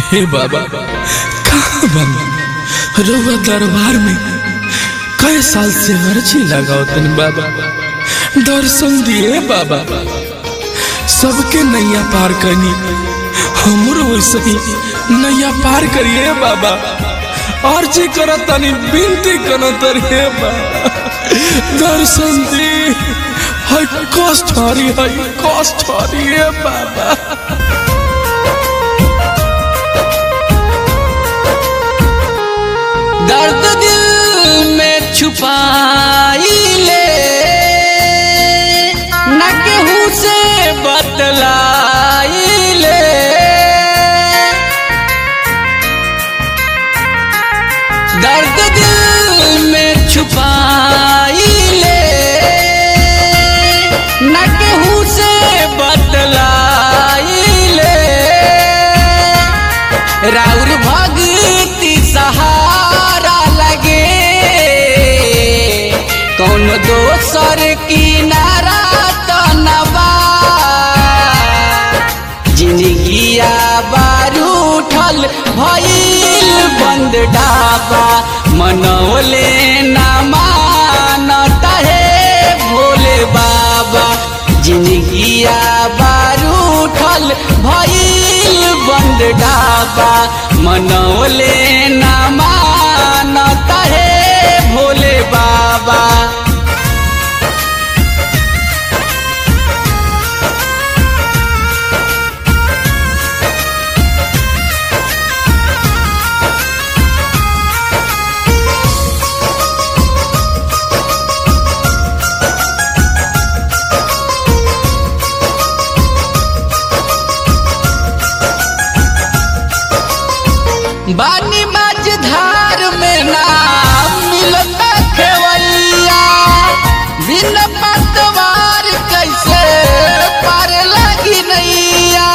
हे बाबा कहाँ बन रउआ दरबार में कई साल से अर्जी लगाओ तन बाबा दर्शन दिए बाबा सबके नैया पार करनी हमरो वैसे ही नैया पार करिए बाबा अर्जी करत तनी विनती करत रे बाबा दर्शन दी है कष्ट हरी है कष्ट हरी है बाबा दर्द दिल में छुपाई ले न केहू से बतलाई ले दर्द दिल में छुपाई ले न केहू से बतलाई ले राउर भक्ति सहारा लगे कौन दोसर किनारा तो नबा जिंदगिया बारू उठल भइल बंद डाबा मनौले ना मानता है भोले बाबा जिंदगिया बारू उठल भइल बंद डाबा मनौले ना मानता है भोले बाबा बानी मझधार में नाम मिलता खेवैया बिन पतवार कैसे पार लगी नैया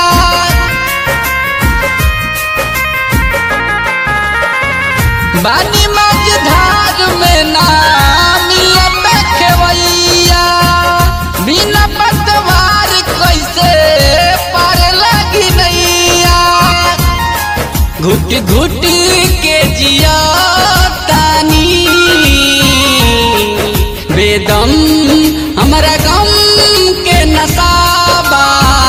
बानी मझधार में नाम मिलता खेवैया बिन पतवार कैसे पार लगी नैया घुट घुट के जिया तानी बेदम हमरा गम के नसाबा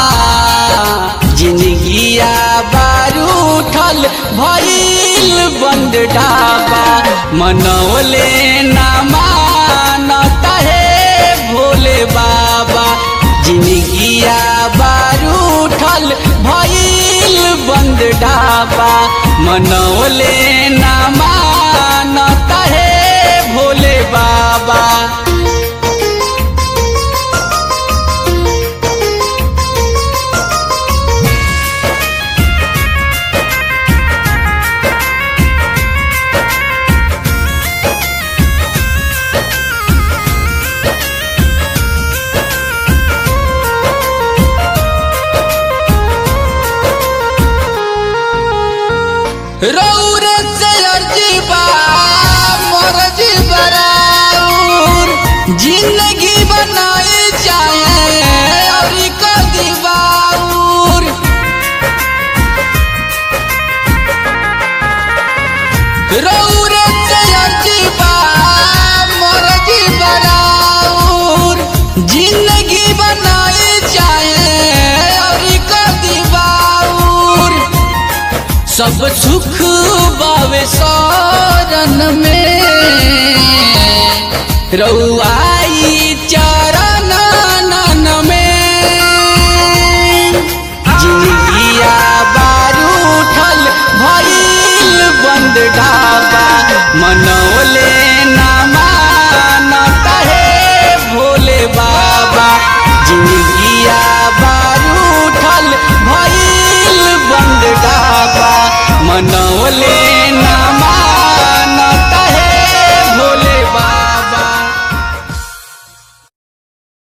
जिंदगिया बारू उठल भइल बंद ढाबा मनौले ना मानता है भोले बाबा जिंदगिया बारू उठल भइल बंद ढाबा मनौले ना मानता है भोले बाबा रौर से अर्जी बा मोर जी बराउर जिंदगी बनाए चाहे और कदी बाउर रौर से अर्जी बा मोर जी बराउर जिंदगी बनाए चाहे और कदी बाउर सब सुख बावे सारन में रउआई चरण नन में जिंदगिया बारू उठल भइल बंद ढाबा